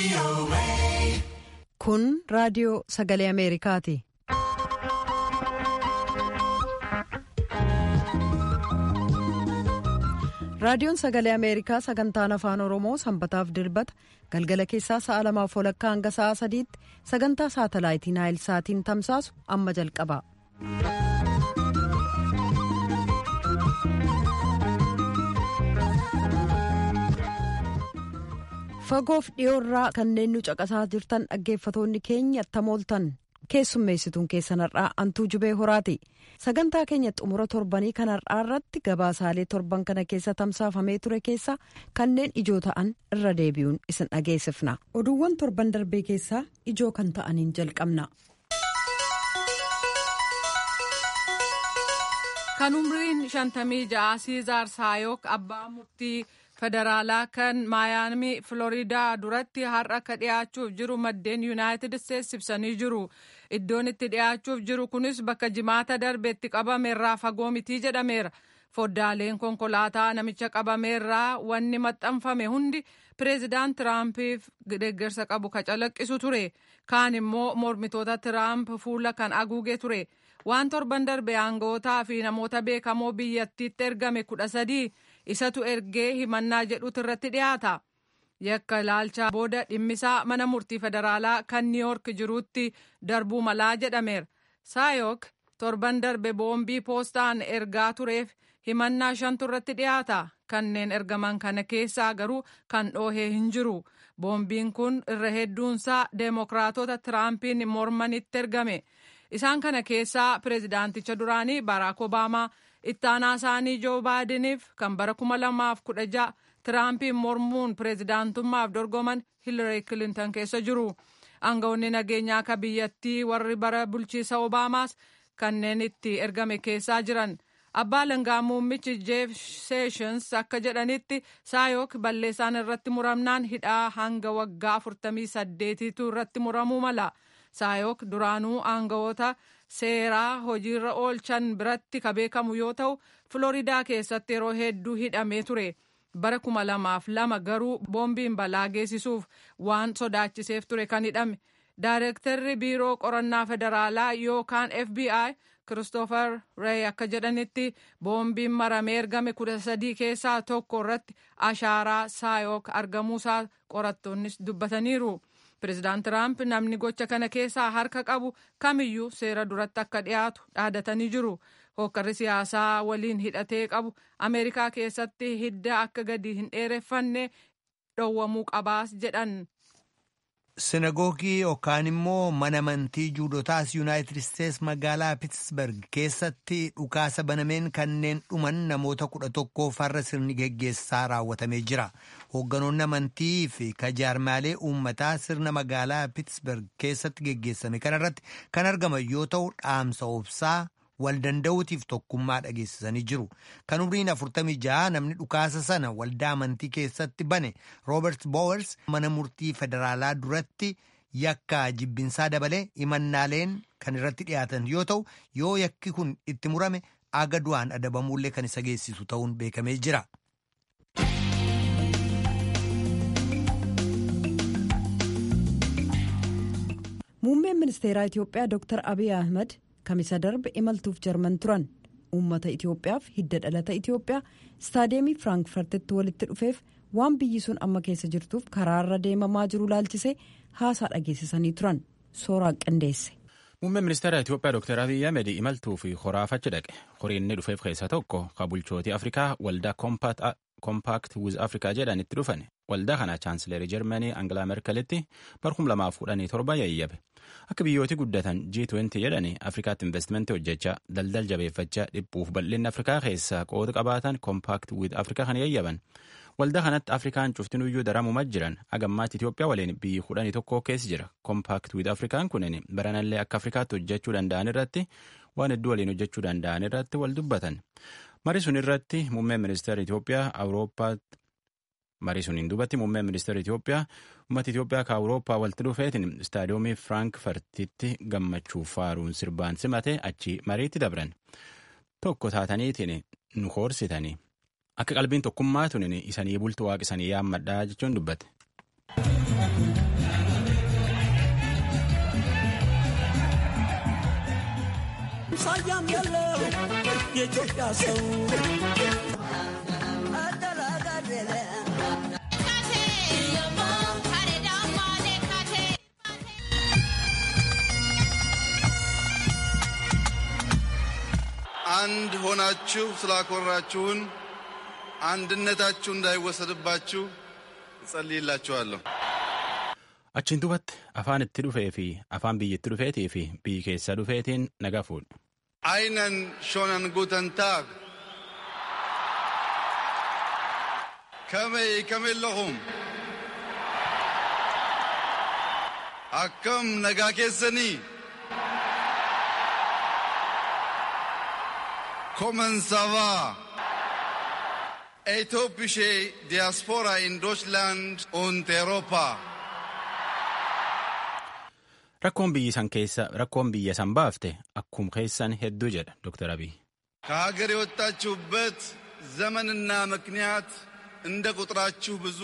Kun raadiyoo sagalee Ameerikaati. Raadiyoon sagalee Ameerikaa sagantaan afaan Oromoo sanbataaf dilbata galgala keessaa sa'a lamaaf walakkaa hanga sa'a sadiitti sagantaa saatalaayitii Naayil Saatiin tamsaasu amma jalqaba. Fagoof dhiyoorraa kanneen nu caqasaa jirtan dhaggeeffatoonni keenya tamooltan keessummeessituun keessan har'aa antuu jubee horaati. Sagantaa keenya xumura torbanii kan har'aa irratti gabaasaalee torban kana keessa tamsaafamee ture keessa kanneen ijoo ta'an irra deebi'uun isin dhageessifna. Oduuwwan torban darbee keessaa ijoo kan ta'aniin jalqabna. Kan umriin shantamii ja'a Siizaar Saayok abbaa murtii federaalaa kan maayaamii Filooriidaa duratti har'a akka dhiyaachuuf jiru maddeen Yuunaayitid Isteetsi ibsanii jiru. Iddoon itti dhiyaachuuf jiru kunis bakka jimaata darbeetti qabameerraa fagoo mitii jedhameera. Foddaaleen konkolaataa namicha qabameerraa wanni maxxanfame hundi pireezidaant Tiraampiif deeggarsa qabu ka calaqqisu ture. Kaan immoo mormitoota Tiraamp fuula kan haguuge ture. Waan torban darbe aanga'ootaa fi namoota beekamoo biyyattiitti ergame kudha sadii isatu ergee himannaa jedhutu irratti dhiyaata. Yakka ilaalchaa booda dhimmisaa mana murtii federaalaa kan niiyoork jiruutti darbuu malaa jedhameera. Saayok torban darbe boombii poostaan ergaa tureef himannaa shantu irratti dhiyaata. Kanneen ergaman kana keessaa garuu kan dhoohee hin jiru. Boombiin kun irra hedduunsaa deemokiraatota Tiraampiin mormanitti ergame. Isaan kana keessaa pireezidaanticha duraanii Baraak Obaamaa itti aanaa isaanii Joo Baayideniif kan bara kuma lamaaf kudha ja'a Tiraampiin mormuun pireezidaantummaaf dorgoman Hilarii Kilinton keessa jiru. Aangawoonni nageenyaa akka biyyattii warri bara bulchiisa Obaamaas kanneen itti ergame keessaa jiran. Abbaa langaa muummichi Jeef Seeshins akka jedhanitti Saayok balleessaan irratti muramnaan hidhaa hanga waggaa 48tu irratti muramuu mala. Saayok duraanuu aangawoota seeraa hojiirra oolchan biratti ka beekamu yoo ta'u Filooriidaa keessatti yeroo hedduu hidhamee ture. Bara kuma lamaaf lama garuu boombiin balaa geessisuuf waan sodaachiseef ture kan hidhame. Daayirektarri biiroo qorannaa federaalaa yookaan FBI Kiristoofer Rey akka jedhanitti boombiin maramee ergame kudha sadii keessaa tokko irratti ashaaraa Saayok argamuusaa qorattoonnis dubbataniiru. Pireezidaant Tiraamp namni gocha kana keessaa harka qabu kamiyyuu seera duratti akka dhiyaatu dhaadatanii jiru. Hokkarri siyaasaa waliin hidhatee qabu Ameerikaa keessatti hidda akka gadi hin dheereffanne dhowwamuu qabaas jedhan. Sinagoogii yookaan immoo mana amantii juudotaas yuunaayitid isteets magaalaa Piitsberg keessatti dhukaasa banameen kanneen dhuman namoota kudha tokko farra sirni geggeessaa raawwatamee jira. Hoogganoonni amantii fi kajaarmaalee uummataa sirna magaalaa Piitsberg keessatti geggeessame kanarratti kan argaman yoo ta'u dhaamsa obsaa wal danda'uutiif tokkummaa dhageessisanii jiru. Kan umriin 46 namni dhukaasa sana waldaa amantii keessatti bane Roobert Bowers mana murtii federaalaa duratti yakka jibbinsaa dabalee himannaaleen kan irratti dhiyaatan yoo ta'u yoo yakki kun itti murame aga du'aan adabamuullee kan isa geessisu ta'uun beekamee jira. Muummeen ministeeraa Itiyoophiyaa Dr. Abiy Ahmed kamisa darbe imaltuuf jarman turan uummata Itiyoophiyaaf hidda dhalata Itiyoophiyaa istaadeemii Firaankfartitti walitti dhufeef waan biyyi sun amma keessa jirtuuf karaarra deemamaa jiru laalchisee haasaa dhageessisanii turan sooraa qindeesse. Muummeen ministeera Itiyoophiyaa Dr. Abiy Ahmed imaltuu fi horaaf achi dhaqe. Horiin inni dhufeef keessaa tokko ka bulchootii Afrikaa waldaa Compact with Africa jedhan itti dhufan. Waldaa kana chaansileerii Jarmanii Angilaa Merkelitti bara 2017 yayyabe. Akka biyyooti guddatan G20 jedhani Afrikaatti investimentii hojjechaa daldal jabeeffachaa dhiphuuf bal'inni Afrikaa keessaa qooda qabaatan Compact with Africa kan yayyaban. Waldaa kanatti Afrikaan cuftinuyyuu daramuma jiran agammaatti Itoophiyaa waliin biyyi kudhanii tokko keessa jira. Compact with Afrikaan kunin baranallee akka Afrikaatti hojjechuu danda'an irratti waan hedduu waliin hojjechuu danda'an irratti wal dubbatan. Marii sun irratti muummeen ministeera Itoophiyaa Awurooppaatti marii suniin duubatti muummeen ministeera Itoophiyaa uummata Itoophiyaa ka Awurooppaa walitti dhufeetiin istaadiyoomii Firaankfartitti gammachuuf faaruun sirbaan simate achi mariitti dabran. Tokko taataniitiin nu hoorsitanii. Akka qalbiin tokkummaa tunin isanii bultu waaqisanii yaammadhaa jechuun dubbate. ሳያም ያለው የኢትዮጵያ ሰው አንድ ሆናችሁ ስላኮራችሁን አንድነታችሁ እንዳይወሰድባችሁ እጸልይላችኋለሁ። Achiin duubatti afaan itti dhufee fi afaan biyyatti dhufeetii fi biyyi keessa dhufeetiin nagaa fuudhu. Einen schönen guten Tag. Kamay kamillahum. Akkam nagaa keessanii. Kommen Sava. Etiopische Diaspora in Deutschland und Europa. Rakkoon biyyi san keessa rakkoon biyya san baafte akkuma keessan hedduu jedha Dr. Abiy. ከሀገር የወጣችሁበት ዘመንና ምክንያት እንደ ቁጥራችሁ ብዙ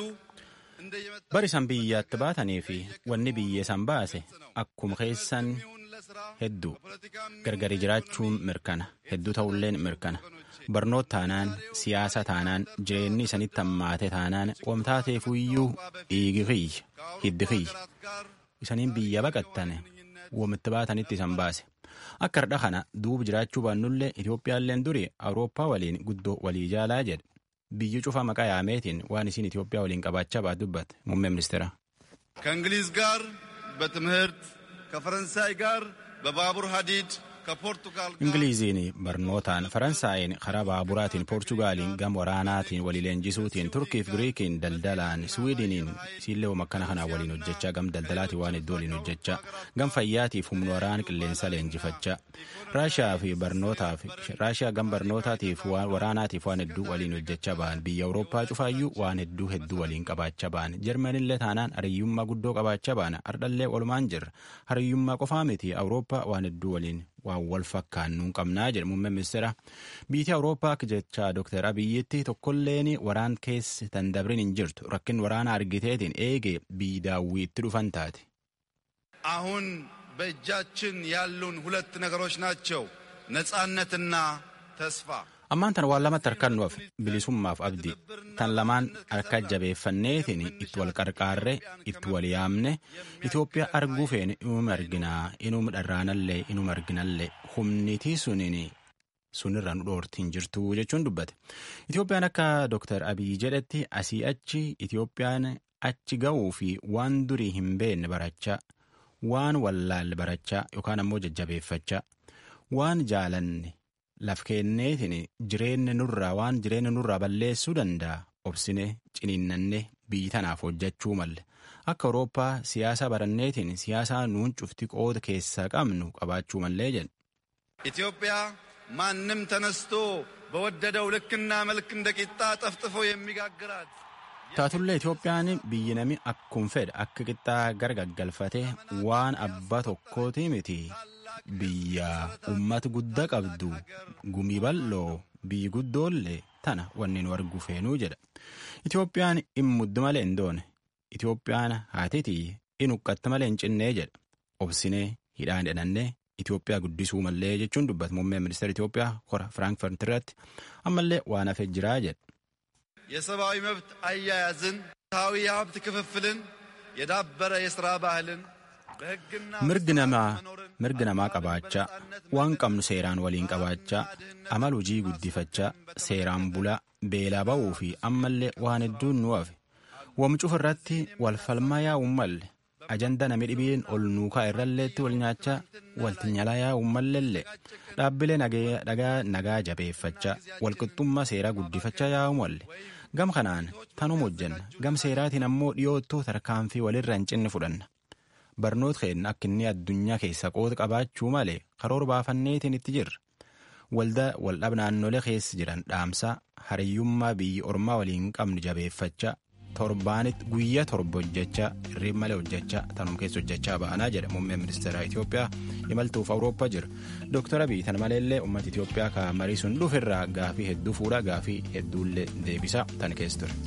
Bari san biyyaatti baatanii fi wanni biyya san baase akkuma keessan hedduu gargari jiraachuun mirkana hedduu ta'ulleen mirkana barnoota taanaan siyaasa taanaan jireenyi isanitti hammaate taanaan wamtaateefuyyuu dhiigi kiyya hiddi kiyya isaniin biyya baqattane wamitti baatanitti isan baase akka hardha kana duuba jiraachuu baannullee Itoophiyaalleen durii Awurooppaa waliin guddoo walii jaalaa jedhe biyyi cufa maqaa yaameetiin waan isiin Itoophiyaa waliin qabaachaa baat dubbate muummee ministeera. ከእንግሊዝ ጋር በትምህርት ከፈረንሳይ ጋር በባቡር ሀዲድ ከፖርቱጋል ጋር ingiliiziin barnootaan faransaayiin karaa baaburaatiin poorchugaaliin gam waraanaatiin walii leenjisuutiin turkiif giriikiin daldalaan swiidiniin siillee makkana kanaan waliin hojjechaa gam daldalaatiin waan hedduu waliin hojjechaa gam fayyaatiif humna waraana qilleensa leenjifachaa raashiyaa fi barnootaaf raashiyaa gam barnootaatiif waraanaatiif waan hedduu waliin hojjechaa ba'an biyya awurooppaa cufaayyuu waan hedduu hedduu waliin qabaachaa ba'an jarmanillee taanaan hariyyummaa guddoo qabaachaa ba'an ardhallee walumaan jirra hariyyummaa qofaa miti awurooppaa waan hedduu waliin waan wal fakkaannuun qabnaa jedhe muummeen ministeera biyyi awurooppaa akka jecha dooktar abiyyitti tokkolleen waraan keessa tan dabrin hin jirtu rakkin waraana argiteetiin eegee biyyi daawwii itti dhufan taate. አሁን በእጃችን ያሉን ሁለት ነገሮች ናቸው፣ ነጻነትና ተስፋ። ammaan tan waan lamatti harkaan nuuf bilisummaaf abdii tan lamaan harka jabeeffanneetiin itti wal qarqaarre itti wal yaamne Itoophiyaa arguu feene inuma arginaa inuma dharraanallee inuma arginallee humnitii suniin sunirra nu dhoortiin jirtu jechuun dubbate Itoophiyaan akka Dr. Abiy jedhetti asii achi Itoophiyaan achi ga'uu fi waan durii hin beekne barachaa waan wallaalle barachaa yookaan ammoo jajjabeeffachaa waan jaalanne laf kenneetiin jireenya nurraa waan jireenya nurraa balleessuu danda'a obsine ciniinnanne biyyi tanaaf hojjechuu malle akka awurooppaa siyaasa baranneetiin siyaasaa nuun cufti qooda keessaa qabnu qabaachuu mallee jedhe. ኢትዮጵያ ማንም ተነስቶ በወደደው ልክና መልክ እንደ ቂጣ ጠፍጥፎ የሚጋግራት taatullee Itoophiyaan biyyi nami akkuma fedhe akka qixxaa gargaggalfatee waan abbaa tokkooti miti biyya ummata guddaa qabdu gumii bal'oo biyyi guddoollee tana wanni nu argu feenuu jedha Itoophiyaan in muddu malee hin doone Itoophiyaan haatitii in huqqatta malee hin cinnee jedha obsinee hidhaan hidhannee Itoophiyaa guddisuu mallee jechuun dubbata muummeen ministeera Itoophiyaa hora Firaankifaart irratti ammallee waan hafee jiraa jedha. የሰብአዊ መብት አያያዝን፣ ፍትሐዊ የሀብት ክፍፍልን፣ የዳበረ የሥራ ባህልን በሕግና mirgi namaa mirgi namaa qabaachaa waan qabnu seeraan waliin qabaachaa amal hojii guddifachaa seeraan bulaa beelaa ba'uu fi ammallee waan hedduun nu hafe wamcuuf irratti wal falmaa yaa'uun malle ajanda nami dhibiin ol nuukaa irralleetti wal nyaachaa walti nyalaa yaa'uun mallellee dhaabbilee nagaa jabeeffachaa walqixxummaa seeraa guddifachaa yaa'u malle gam kanaan tanuma hojjenna gam seeraatiin ammoo dhiyoottuu tarkaanfii walirra hin cinne fudhanna. barnoota keenya akka inni addunyaa keessa qooda qabaachuu malee karoora baafanneetiin itti jirra. Waldaa waldhab naannolee keessa jiran dhaamsaa hariyyummaa biyyi ormaa waliin qabnu jabeeffachaa torbaanitti guyyaa torba hojjechaa hirriib malee hojjechaa tanum keessa hojjechaa ba'anaa jedha muummeen ministeera Itoophiyaa imaltuuf Awurooppaa jira. Dooktar Abiy tan maleellee uummata Itoophiyaa ka marii sun dhufirraa gaafii hedduu fuudhaa gaafii hedduullee deebisaa tan keessa ture.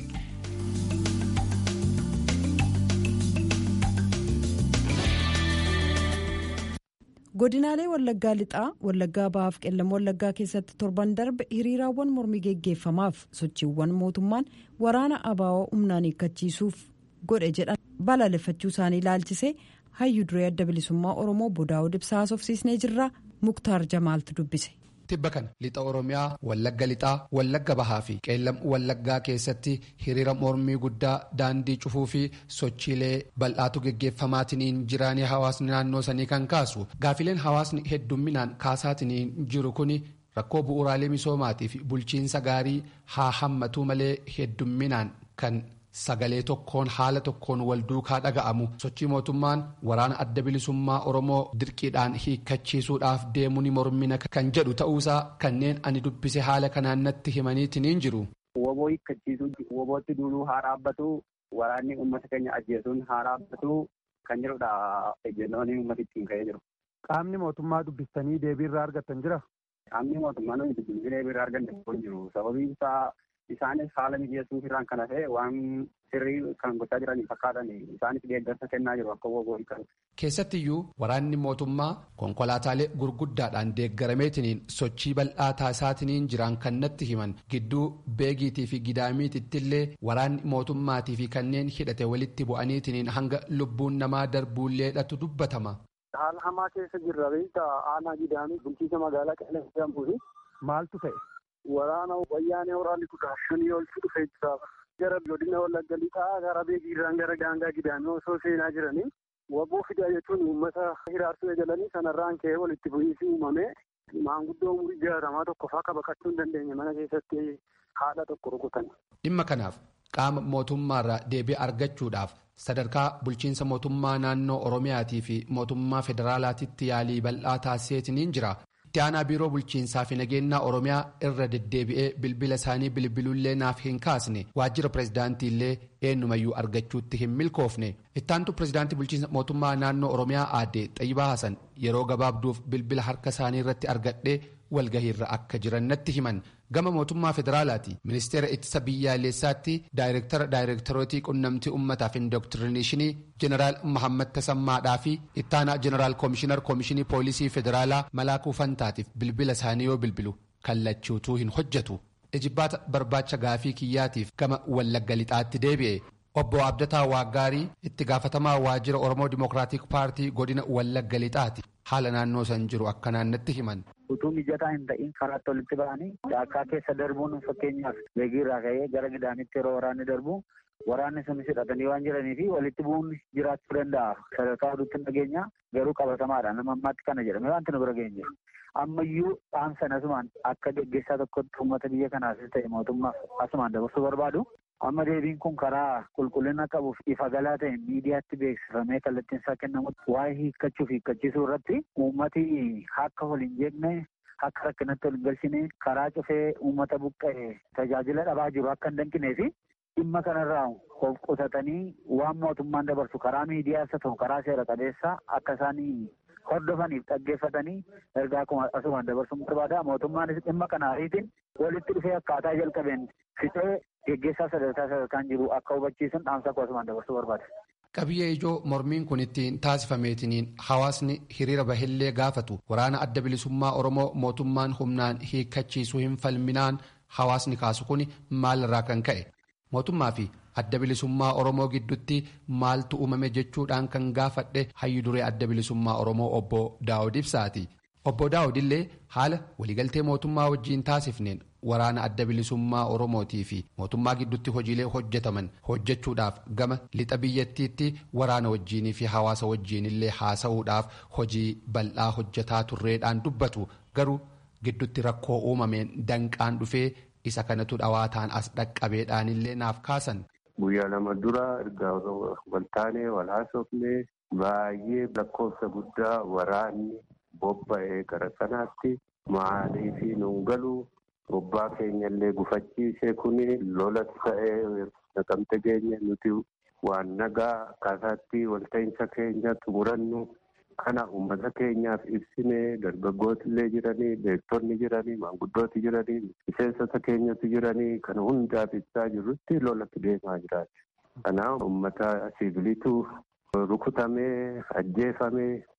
godinaalee wallaggaa lixaa wallaggaa bahaaf qellam wallaggaa keessatti torban darbe hiriiraawwan mormii geggeeffamaaf sochiiwwan mootummaan waraana abaawoo humnaan hiikkachiisuuf godhe jedhan balaaleffachuu isaanii ilaalchisee hayyuu duree adda bilisummaa oromoo bodaa'uu ibsaa haasofsiisnee jirra muktaar jamaaltu dubbise. tibba kana lixa oromiyaa wallagga lixaa wallagga bahaa fi qeellam wallaggaa keessatti hiriira mormii guddaa daandii cufuu fi sochiilee bal'aatu geggeeffamaatiin jiraanii hawaasni naannoo sanii kan kaasu gaafileen hawaasni heddumminaan kaasaatiin jiru kun rakkoo bu'uuraalee misoomaatii fi bulchiinsa gaarii haa hammatu malee heddumminaan kan. sagalee tokkoon haala tokkoon wal duukaa dhaga'amu sochii mootummaan waraana adda bilisummaa oromoo dirqiidhaan hiikkachiisuudhaaf deemu ni mormina kan jedhu ta'uusaa kanneen ani dubbise haala kanaan natti himaniitiin jiru. Woboo hiikkachiisuu wobootti duuluu haa dhaabbatu waraanni uummata keenya ajjeesuun haa dhaabbatu kan jedhudha ejjennoon uummata ittiin ka'ee jiru. Qaamni mootummaa dubbistanii deebii irraa argattan jira? Qaamni mootummaa nuyi dubbisnee deebii irraa arganne hin jiru sababiin isaa isaanis haala mijeessuuf irraan kana ta'e waan sirrii kan gochaa jiranii fakkaatan isaanis deeggarsa kennaa jiru akka woboo hiikan. Keessattiyyuu waraanni mootummaa konkolaataalee gurguddaadhaan deeggarameetiniin sochii bal'aa taasisaatiin jiran kan natti himan gidduu beegiitii fi gidaamiitittillee waraanni mootummaatii fi kanneen hidhate walitti bu'aniitiin hanga lubbuun namaa darbuulleedhatu dubbatama. Haala hamaa keessa jirra beektaa aanaa gidaamii bulchiinsa magaalaa qeellam jedhamtuufi. Maaltu ta'e? Waraana wayyaanee waraanni kudha shanii ol dhufee jira. Gara godina wallagga lixaa gara beegiirraan gara daangaa gidaamii osoo seenaa jiranii waboo fidaa jechuun uummata hiraarsuu eegalanii sanarraan ka'ee walitti bu'iinsi uumame maanguddoo umurii jaarramaa tokko fa'aa baqachuu hin dandeenye mana keessatti haadha tokko rukutan. Dhimma kanaaf qaama mootummaarraa deebii argachuudhaaf sadarkaa bulchiinsa mootummaa naannoo Oromiyaatii fi mootummaa federaalaatitti yaalii bal'aa taasiseetiin jira. itti aanaa biiroo bulchiinsaa fi nageenyaa oromiyaa irra deddeebi'ee bilbila isaanii bilbilullee naaf hin kaasne waajjira pirezidaantii illee eenyumayyuu argachuutti hin milkoofne ittaantu pirezidaantii bulchiinsa mootummaa naannoo oromiyaa aadde xayyibaa hasan yeroo gabaabduuf bilbila harka isaanii irratti argadhee walgahiirra akka jiran natti himan gama mootummaa federaalaati ministeera ittisa biyyaalessaatti daayireektara daayireektarootii qunnamtii ummataaf indoktrineeshinii jeneraal mahammad tasammaadhaa fi ittaanaa jeneraal koomishinar koomishinii poolisii federaalaa malaakuu fantaatiif bilbila isaanii yoo bilbilu kallachuutuu hin hojjetu ijibbaata barbaacha gaafii kiyyaatiif gama wallagga lixaatti deebi'e. obbo abdataa waaggaarii itti gaafatamaa waajjira oromoo dimokiraatik paartii godina wallagga lixaati haala naannoo san jiru akkanaan natti himan. utuu mijataa hin ta'in karaatti walitti ba'anii daakkaa keessa darbuun fakkeenyaaf beegiirraa ka'ee gara gidaamitti yeroo waraanni darbu waraanni sunis hidhatanii waan jiranii fi walitti bu'uun jiraachuu danda'a sadarkaa oduutti hin dhageenya garuu qabatamaadha nama ammaatti kana jedhame wanti nu bira geenye ammayyuu dhaamsan asumaan akka geggeessaa tokkotti uummata biyya kanaafis ta'e mootummaaf asumaan dabarsuu barbaadu amma deebiin kun karaa qulqullina qabuuf ifa galaa ta'e miidiyaatti beeksifamee kallattiin isaa kennamutti waa'ee hiikkachuuf hiikkachiisuu irratti uummati akka wal hin jeeqne akka rakkinatti wal hin galchine karaa cufee uummata buqqa'e tajaajila dhabaa jiru akka hin danqinee fi dhimma kanarraa of qusatanii waan mootummaan dabarsu karaa miidiyaas haa ta'u karaa seera qabeessaa akka isaanii hordofaniif dhaggeeffatanii ergaa asumaan dabarsuun barbaada mootummaanis dhimma kana ariitiin walitti dhufee akkaataa jalqabeen fixee geggeessaa sadarkaa sadarkaan jiru akka hubachiisun dhaamsa asumaan dabarsuu barbaada. qabiyyee ijoo mormiin kun ittiin taasifameetiniin hawaasni hiriira bahillee gaafatu waraana adda bilisummaa oromoo mootummaan humnaan hiikkachiisuu hin falminaan hawaasni kaasu kun maalirraa kan ka'e mootummaa fi adda bilisummaa oromoo gidduutti maaltu uumame jechuudhaan kan gaafadhe hayyu duree adda bilisummaa oromoo obbo daawud ibsaati obbo daawud illee haala waliigaltee mootummaa wajjiin taasifneen waraana adda bilisummaa oromootii fi mootummaa gidduutti hojiilee hojjetaman hojjechuudhaaf gama lixa biyyattiitti waraana wajjiinii fi hawaasa wajjiinillee haasa'uudhaaf hojii bal'aa hojjetaa turreedhaan dubbatu garuu gidduutti rakkoo uumameen danqaan dhufee isa kanatu dhawaataan as dhaqqabeedhaanillee naaf kaasan. Guyyaa lama dura erga waltaanee wal haasofnee baay'ee lakkoofsa guddaa waraanni bobba'ee gara sanaatti maalii fi nuun galu bobbaa keenyallee gufachiisee kuni lola ta'ee naqamte geenye nuti waan nagaa akkaataatti walta'iinsa keenya xumurannu kana uummata keenyaaf ibsinee dargaggootillee jiranii beektonni jiranii maanguddooti jiranii miseensota keenyatu jiranii kana hundaaf ibsaa jirrutti lolatti deemaa jiraati. Kanaaf uummata siviiliitu rukutamee ajjeefamee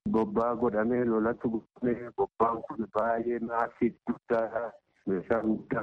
bobbaa godhamee lolatu godhamee bobbaan kun baay'ee maasiif guddaadha. Meeshaa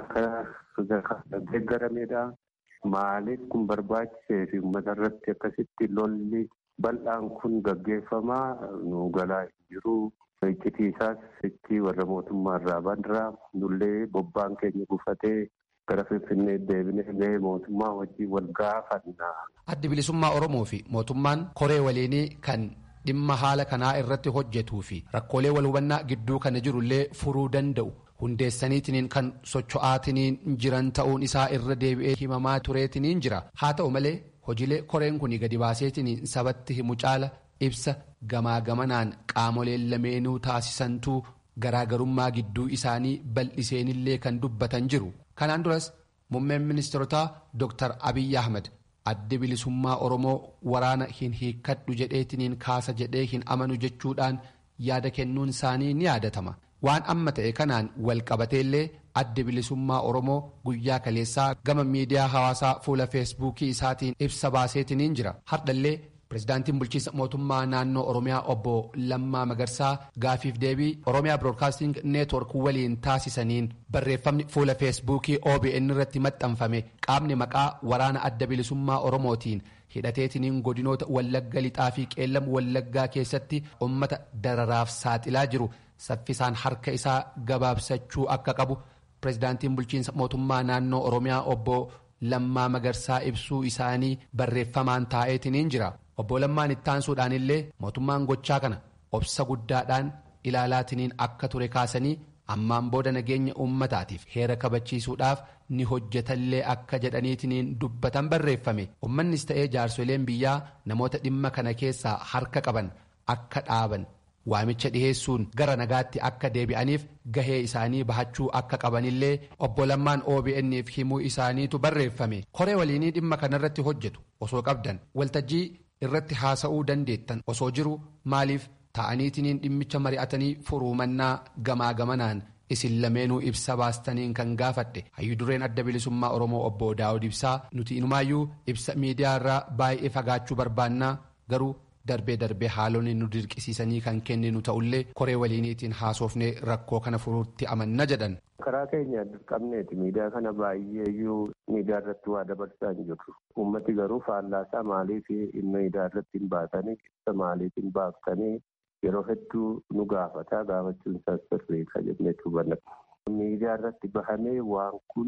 guddaa kan deeggaramedha. Maaliif kun barbaachisee fi uummata irratti akkasitti lolli bal'aan kun gaggeeffamaa nu galaa jiru. Iccitiisaas itti warra mootummaa irraa bandiraa nullee bobbaan keenya gufatee gara Finfinnee deebinee gahee mootummaa wajjin wal gaafanna. Addi bilisummaa Oromoo fi mootummaan koree waliinii kan dhimma haala kanaa irratti hojjetuu fi rakkoolee wal hubannaa gidduu kana jirullee furuu danda'u hundeessaniitiniin kan socho'aatiniin jiran ta'uun isaa irra deebi'ee himamaa tureetiniin jira haa ta'u malee hojiilee koreen kun gadi baaseetiniin sabatti himu caala ibsa gamaa gamanaan qaamoleen lameenuu taasisantuu garaagarummaa gidduu isaanii bal'iseenillee kan dubbatan jiru kanaan duras muummeen ministeerotaa dr abiyyi ahmed addi bilisummaa oromoo waraana hin hiikkadhu jedheetiniin kaasa jedhee hin amanu jechuudhaan yaada kennuun isaanii ni yaadatama waan amma ta'e kanaan wal qabateellee addi bilisummaa oromoo guyyaa kaleessaa gama miidiyaa hawaasaa fuula feesbuukii isaatiin ibsa baaseetiniin jira hardhallee pirezidaantiin bulchiinsa mootummaa naannoo oromiyaa obbo lammaa magarsaa gaafiif deebii oromiyaa biroodkaasting neetwork waliin taasisaniin barreeffamni fuula feesbuukii obn irratti maxxanfame qaamni maqaa waraana adda bilisummaa oromootiin hidhateetiniin godinoota wallagga lixaa fi qeellam wallaggaa keessatti ummata dararaaf saaxilaa jiru saffisaan harka isaa gabaabsachuu akka qabu pirezidaantiin bulchiinsa mootummaa naannoo oromiyaa obbo lammaa magarsaa ibsuu isaanii barreeffamaan taa'eetiniin jira obbo lammaan ittaansuudhaan illee mootummaan gochaa kana obsa guddaadhaan ilaalaatiniin akka ture kaasanii ammaan booda nageenya uummataatiif heera kabachiisuudhaaf ni hojjetallee akka jedhaniitiniin dubbatan barreeffame ummannis ta'ee jaarsoleen biyyaa namoota dhimma kana keessaa harka qaban akka dhaaban waamicha dhiheessuun gara nagaatti akka deebi'aniif gahee isaanii bahachuu akka qabanillee obbo Lammaan OBN'f himuu isaaniitu barreeffame koree waliinii dhimma kanarratti hojjetu osoo qabdan waltajjii irratti haasa'uu dandeettan osoo jiru maaliif ta'aniitiniin dhimmicha mari'atanii furuumannaa gamaa gamanaan isin lameenuu ibsa baastaniin kan gaafadhe hayyudureen adda bilisummaa oromoo obbo daawud ibsaa nuti inumaayyuu ibsa miidiyaa irraa baay'ee fagaachuu barbaannaa garuu darbee darbee haalonni nu dirqisiisanii kan kenninu ta'ullee koree waliiniitiin haasofnee rakkoo kana furuutti amanna jedhan. karaa keenya dirqamneeti miidiyaa kana baay'eeyyuu miidiyaa irratti waa dabarsaa hin jirru uummati garuu faallaasaa maaliif miidiyaa irratti hin baatanii ibsa maaliif hin baaftanii yeroo hedduu nu gaafataa gaafachuun isaas sirriidha jennee hubanna. miidiyaa irratti bahamee waan kun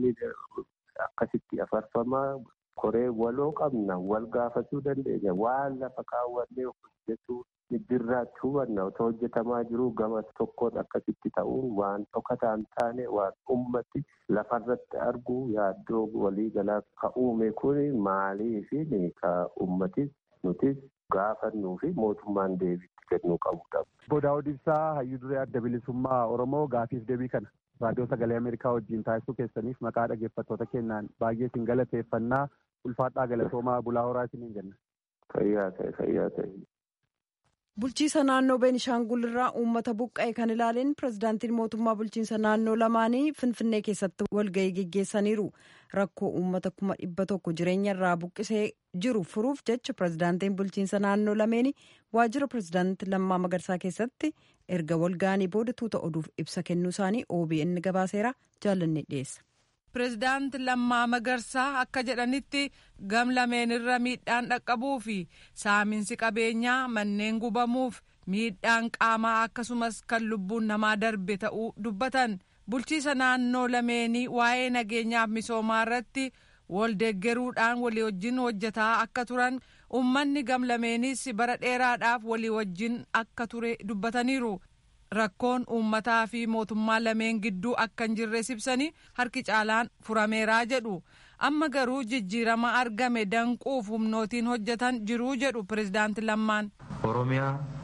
akkasitti afarfamaa koree waloo qabna wal gaafachuu dandeenya waan lafa kaawwannee hojjetu jirraatti hubanna otoo hojjetamaa jiru gama tokkoon akkasitti ta'uun waan dhokataa hin taane waan ummati lafarratti argu yaaddoo waliigalaa ka uume kun maaliifi ka ummatis nutis gaafannuu fi mootummaan deebiitti kennuu qabudha. Obbo Daawud Ibsaa hayyuu duree adda bilisummaa Oromoo gaafiif deebii kana raadiyoo sagalee Ameerikaa wajjin taasisuu keessaniif maqaa dhaggeeffattoota keenyaan baay'ee isin galateeffannaa ulfaadhaa galatoomaa bulaa horaa isiniin jenna. Fayyaa ta'e fayyaa ta'e. Bulchiisa naannoo Beenishaangul irraa uummata buqqa'e kan ilaaleen pirezidaantiin mootummaa bulchiinsa naannoo lamaanii Finfinnee keessatti walgahii geggeessaniiru. Rakkoo uummata kuma dhibba tokko jireenya irraa buqqisee jiru furuuf jecha pirezidaantiin bulchiinsa naannoo lameeni waajjira pirezidaantii Lammaa Magarsaa keessatti erga walgahanii booda tuuta oduuf ibsa kennuu isaanii OBN gabaaseera jaallanne dhiyeessa. Pireezidaanti Lammaa Magarsaa akka jedhanitti gam lameen irra miidhaan dhaqqabuu fi saaminsi qabeenyaa manneen gubamuuf miidhaan qaamaa akkasumas kan lubbuun namaa darbe ta'uu dubbatan bulchiisa naannoo lameenii waa'ee nageenyaaf misoomaa irratti wal deeggaruudhaan walii wajjin hojjetaa akka turan uummanni gam lameenis bara dheeraadhaaf walii wajjin akka ture dubbataniiru. rakkoon uummataa fi mootummaa lameen gidduu akka hin jirre ibsanii harki caalaan furameeraa jedhu amma garuu jijjiirama argame danquuf humnootiin hojjetan jiruu jedhu pirezidaanti lammaan ኦሮሚያ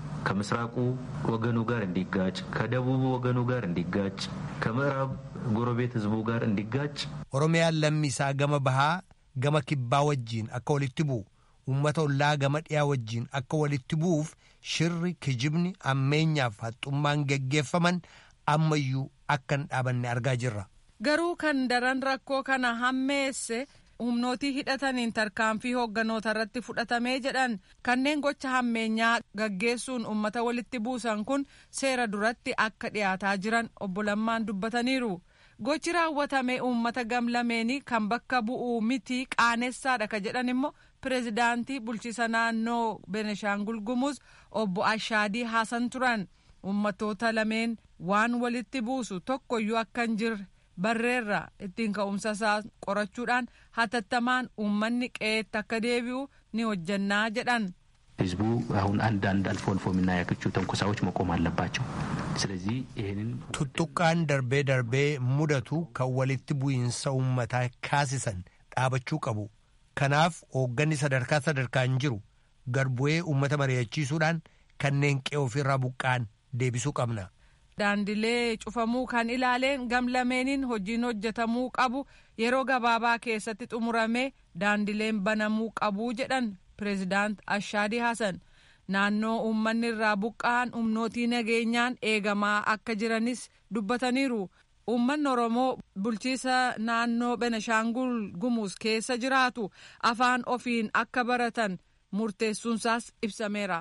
ከምስራቁ ወገኑ ጋር እንዲጋጭ ከደቡቡ ወገኑ ጋር እንዲጋጭ ከምዕራብ ጎረቤት ህዝቡ ጋር እንዲጋጭ oromiyaan lammiisaa gama bahaa gama kibbaa wajjiin akka walitti bu'u uummata ollaa gama dhiyaa wajjiin akka walitti bu'uuf shirri kijibni ammeenyaaf haxxummaan geggeeffaman ammayyuu akka hin dhaabanne argaa jirra. garuu kan daran rakkoo kana hammeesse humnootii hidhataniin tarkaanfii hoogganoota irratti fudhatamee jedhan kanneen gocha hammeenyaa gaggeessuun uummata walitti buusan kun seera duratti akka dhiyaataa jiran obbo Lammaan dubbataniiru. gochi raawwatame uummata gamlameenii kan bakka bu'uu miti qaanessaadha ka jedhan immoo pireezidaantii bulchiisa naannoo beneshaangul gumuz obbo ashaadii haasan turan ummatoota lameen waan walitti buusu tokkoyyuu akka hin jirre barreerra ittiin ka'umsa isaa qorachuudhaan hatattamaan uummanni qe'eetti akka deebi'u ni hojjannaa jedhan. ህዝቡ አሁን አንዳንድ አልፎ አልፎ የምናያቸው ተንኮሳዎች መቆም አለባቸው። ስለዚህ ይህንን tuttuqqaan darbee darbee mudatu kan walitti bu'iinsa uummataa kaasisan dhaabachuu qabu kanaaf hoogganni sadarkaa sadarkaan jiru garbu'ee uummata mari'achiisuudhaan kanneen qe'ee ofirraa buqqaan deebisuu qabna. daandilee cufamuu kan ilaaleen gamlameeniin hojiin hojjetamuu qabu yeroo gabaabaa keessatti xumuramee daandileen banamuu qabuu jedhan pireezidaant ashaadii hasan naannoo uummanni irraa buqqa'an humnootii nageenyaan eegamaa akka jiranis dubbataniiru uummanni oromoo bulchiisa naannoo benashaangul gumuus keessa jiraatu afaan ofiin akka baratan murteessuunsaas ibsameera.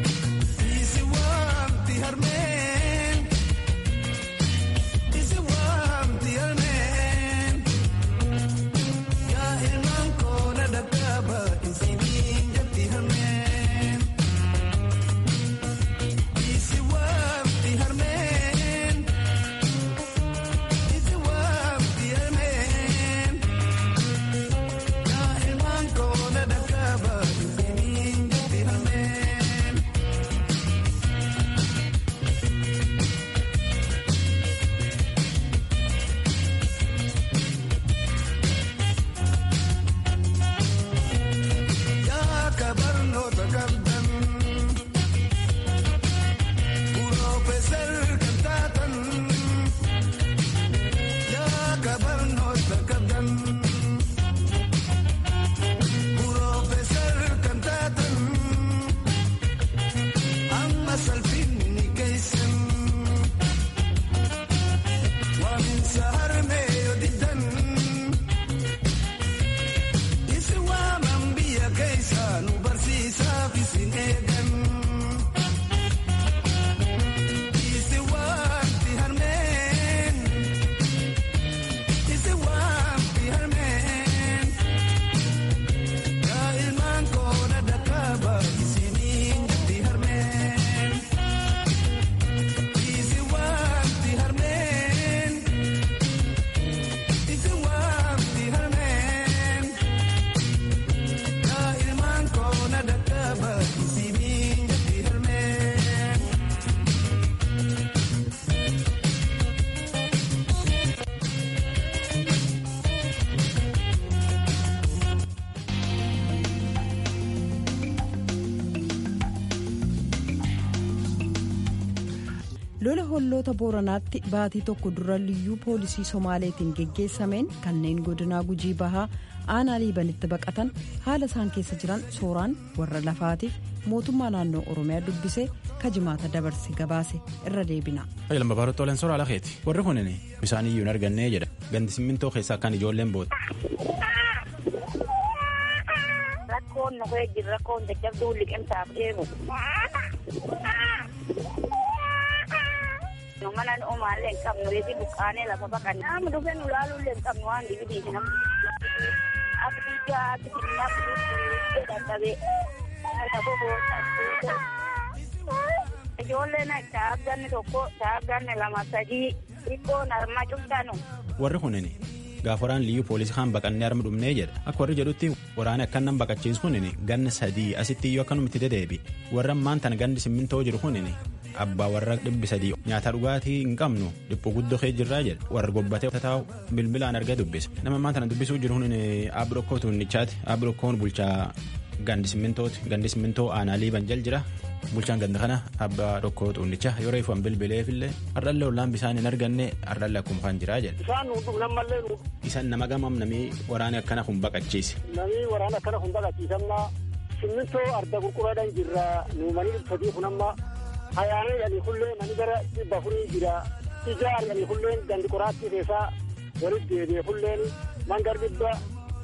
lola holloota booranaatti baatii tokko dura liyyuu poolisii somaaleetiin geggeessameen kanneen godinaa gujii bahaa aanaa liibanitti baqatan haala isaan keessa jiran sooraan warra lafaatiif mootummaa naannoo oromiyaa dubbisee kajimaata dabarse gabaase irra deebina. lama baroota olan soraa lakeeti warri kunin bisaan iyyuu hin argannee jedha gandi simmintoo keessaa akkaan ijoolleen boota. rakkoon nu jira rakkoon jajjabduu liqimsaaf deemu. nu mana nu umaallee hin qabnu reefi buqqaanee lafa baqanne nama dhufee nu laaluullee hin qabnu waan dibidiiti namni abdiigaa abdiigaa abdiigaa dadhabee lafa boota ijoolleen shaagganni tokko shaagganni lama sadii xiqqoon harma cuftanu. warri kunin gaafa waraan liyyuu poolisii kaan baqannee harma dhumnee jedha akka warri jedhutti waraana akkan nan baqachiisu kunin ganna sadii asitti iyyuu akkanumatti dedeebi warra ammaan tan gandi simmintoo jiru kunin abbaa warra dhibbi sadii nyaata dhugaatii hin qabnu dhiphu guddoo kee jirraa jedha warra gobbatee taa'u bilbilaan argee dubbisa nama ammaan tana dubbisuu jiru kun aabirokkoo tuunnichaati aabirokkoon bulchaa gandi simmintooti gandi simmintoo aanaa liiban jal jira bulchaan ganda kana abbaa dhokkoo xuunnicha yoo reefu an bilbileefillee hardhalle ollaan bisaan hin arganne hardhalle akkuma kan jiraa jedha. Bisaan nuudhu nammallee nuudhu. Isan nama gamam namii waraana akkana kun baqachiise. Namii waraana akkana kun baqachiisamna simmintoo arda gurguraadhaan jirra nuumanii sadii kun amma hayaanee yanii kullee nani gara dhibba afurii jira ijaar yanii kulleen gandi qoraattii keessaa walitti deebi'ee kulleen mangar dhibba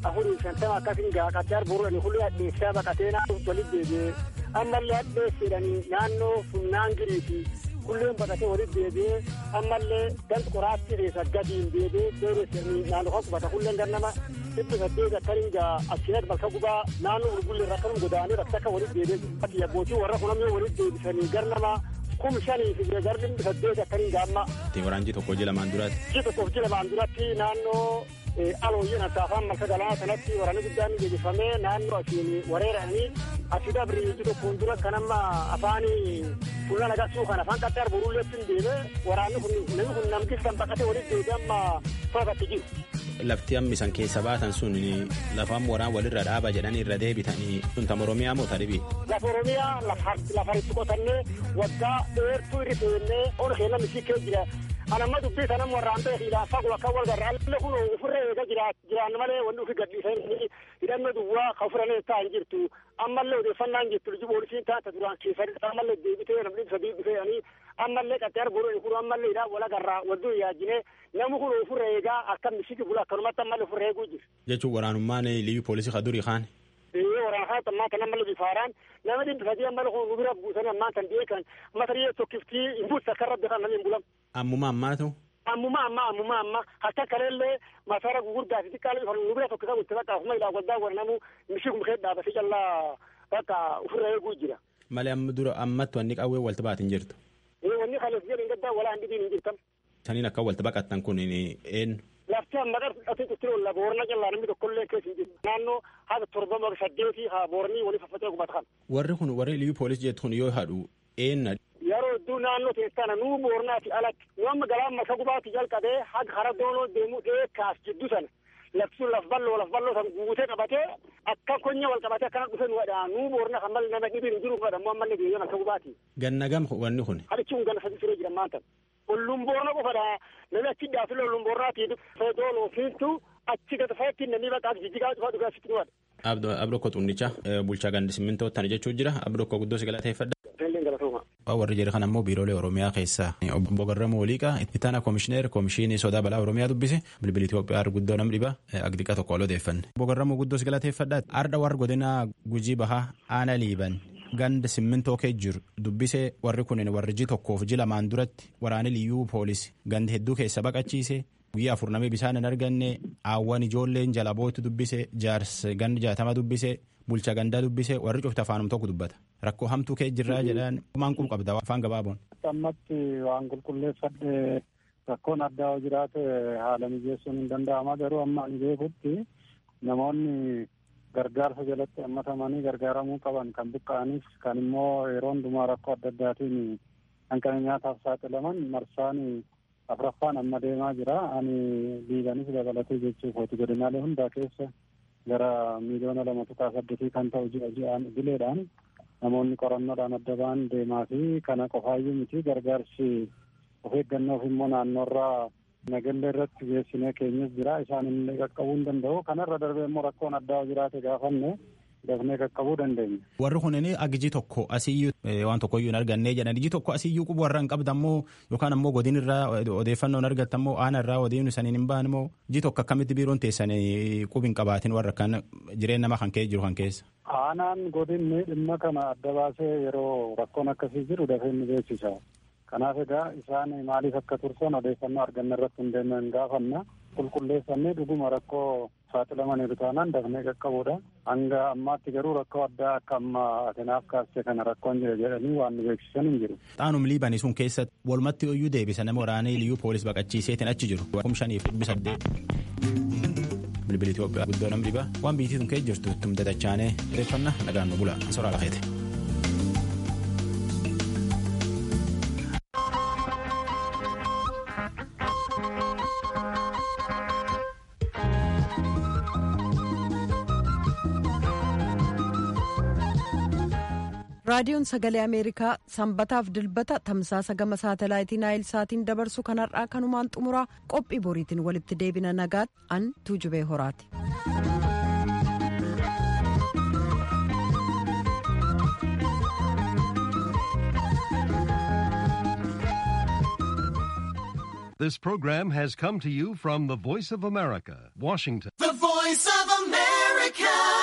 afurii shantama akkasin gaa qaddaar boruudhani kulli addeessaa baqatee naannoo walitti deebi'ee ammallee addeessidhani naannoo funnaan giriiti kulleen baqatee walitti deebi'ee ammallee gandi qoraatti keessa gadiin deebi'ee deebi'ee naannoo kan qubata kulleen gannama dhibbi saddeet akkanin gaa achiinatti bakka gubaa naannoo gurgullee irra akkanum godaanee bakka akka walitti deebi'ee abbootii warra kunamee walitti deebisanii garnama kum shanii fi garri dhibbi saddeet akkanin gaamma. Waraanji tokko ji lamaan duratti. Ji tokkoof ji lamaan duratti naannoo alooyyeen attaafaan marka galaana kanatti waraanni guddaan geggeeffamee naannoo asiin wareeranii asii dabri ji tokkoon dura kan amma afaanii fuula nagassuu kan afaan qaxxaar boruulleetti hin deeme waraanni kun namni kun namkistan baqatee walitti deebi amma to'atatti jiru. Lafti ammisan keessa baatan sun lafaan waraan walirra dhaaba jedhanii irra deebitanii sun tam Oromiyaa moo taribii? Lafa Oromiyaa lafa itti qotannee waggaa dheertuu irri seennee ol keenya misii kee jira. Anamma dubbii sanam warraan ta'e hiilaaffaa kun akka wal garra alle kun ofirra eega jiraan malee wanni ofi gadhiisanii hidhannoo duwwaa ka ofirra ta'an jirtu ammallee odeeffannaan jirtu liji poolisiin taata duraan keessatti ammallee deebitee namni dhibba sadii dhufeeyanii ammallee qaxxaar godhani kun ammallee hidhaa wal garraa wadduu yaajine namni kun ofirra eegaa akka misiki bula akkanumatti ammallee ofirra eeguu jira. Jechuun waraanummaan liyyuu poolisii ka durii kaan. waraana haa ammaa kan ammallee bifaaraan nama dhibbi sadii ammallee kun nu bira buusanii ammaa kan dhi'ee kan matariyee tokkiftii hin buusa akka rabbi kan namni hin bulam. Ammuma ammaatu. Ammuma amma ammuma amma akka kaleellee masara gugurdaa fi xiqqaa kan nu bira tokko kan itti bakka ofuma ilaa goddaa waranamu mishii kumkee dhaabatee callaa bakka ofirra eeguu jira. Malee amma dura ammatti wanni qawwee walta baatin jirtu. Wanni kaleef jedhin gaddaa walaa hin hin jirtan. Saniin akka walta baqattan kun eenyu. lafti amma dhaqatti itti olla boorna callaa namni tokkollee keessa hin jiru naannoo haala torba saddeetii haa boornii walii faffatee qubata kan. Warri kun warri liyyuu poolisii jettu kun yoo hadhu eenna. Yeroo hedduu naannoo teessana nuu boornaati alatti nu amma galaan masa gubaatti jalqabee haga hara doonoo deemuu dheekkaas jiddu sana lafti sun laf balloo laf balloo san guutee qabatee akka konya wal qabatee akkana dhufe nu wadhaa nuu boorna kan malee nama dhibiin jiru fadhammoo ammallee deebi'ee masa gubaati. Ganna gam wanni kun. Hadichi kun ganna sadii siree jira maanta. Olluun boorna qofadha namni achi dhaafile olluun boornaati feedoon ofiintu achi gad fayyatti namni bakka jijjigaa dhufaa dhugaa sitti dhuwaadha. Abdoo Ko Xunnichaa bulchaa gandi simmintoo tana jechuu jira Abdoo Ko guddoo si galateeffadha. warri jedhe kan ammoo biiroolee oromiyaa keessaa obbo Garramuu Waliiqaa itti aanaa koomishineer koomishinii sodaa balaa oromiyaa dubbise bilbili Itoophiyaa guddoo nam dhiba agdiqa tokko ol odeeffanne. Obbo Garramuu guddoo si galateeffadha. Arda warra godina gujii bahaa aana liiban ganda simmintoo kee jiru dubbise warri kunin warri ji tokkoof ji lamaan duratti waraana liyyuu poolisii gandi hedduu keessa baqachiise guyyaa afur namee bishaan hin arganne aawwan ijoolleen jala bootu dubbise jaarsa gandi jaatama dubbise bulcha gandaa dubbise warri cufti afaanum tokko dubbata rakkoo hamtuu kee jirraa jedhaan maan qub qabda afaan gabaaboon. ammatti waan qulqulleeffadhe rakkoon addaa jiraate haala mijeessuun hin danda'ama garuu amma ani beekutti namoonni gargaarsa jalatti hammatamanii gargaaramuu qaban kan buqqa'anis kan immoo yeroo hundumaa rakkoo adda addaatiin hanqina nyaataaf saaxilaman marsaan afraffaan amma deemaa jira ani liibanis dabalatee jechuuf hooti godinaalee hundaa keessa gara miiliyoona lama tuqaa saddeetii kan ta'u ji'a ji'aan idileedhaan namoonni qorannoodhaan adda ba'an deemaa fi kana qofaayyuu miti gargaarsi of eeggannoof immoo naannoorraa nagallee irratti geessinee keenyas jira isaan illee qaqqabuu hin danda'u kanarra darbee immoo rakkoon addaa jiraate gaafanne dafnee qaqqabuu dandeenya. Warri kunin agijii tokko asiyyuu waan tokkoyyuu hin arganne jedhan ijii tokko asiyyuu qubu warra hin qabdammoo yookaan ammoo godin irraa odeeffannoo hin argattammoo aana irraa odeeffannoo saniin hin baanmoo ijii tokko akkamitti biiroon teessan qubi hin qabaatin warra kan jireen nama kan kee jiru kan keessa. Aanaan godinni dhimma kana adda baasee yeroo rakkoon akkasii jiru dafee ni beeksisa. Kanaaf egaa isaan maaliif akka tursan odeeffannoo arganne irratti hundeeffannee gaafanna qulqulleeffannee dhuguma rakkoo saaxilamaniiru taanaan dafnee qaqqabuudha. Hanga ammaatti garuu rakkoo addaa akka amma atenaaf kaasee kana rakkoon jira jedhanii waan nu beeksisan hin jiru. Xaanum liibanii sun keessa walumatti iyyuu deebisa nama waraanee liyyuu poolis baqachiiseetiin achi jiru. Kum shaniif dhibbi saddeet. Bilbili Itoophiyaa guddoo nam dhiba waan biitii sun kee jirtu ittum dadachaanee odeeffannaa nagaan nu bula soraa lafeete. raadiyoon sagalee ameerikaa sanbataaf dilbata tamsaasa gama saatalaayitii naayil saatiin dabarsu kanarraa kanumaan xumuraa qophii boriitiin walitti deebina nagaatti an tuujubee horaati. This This program has come to you from the Voice of America, Washington. The Voice of America.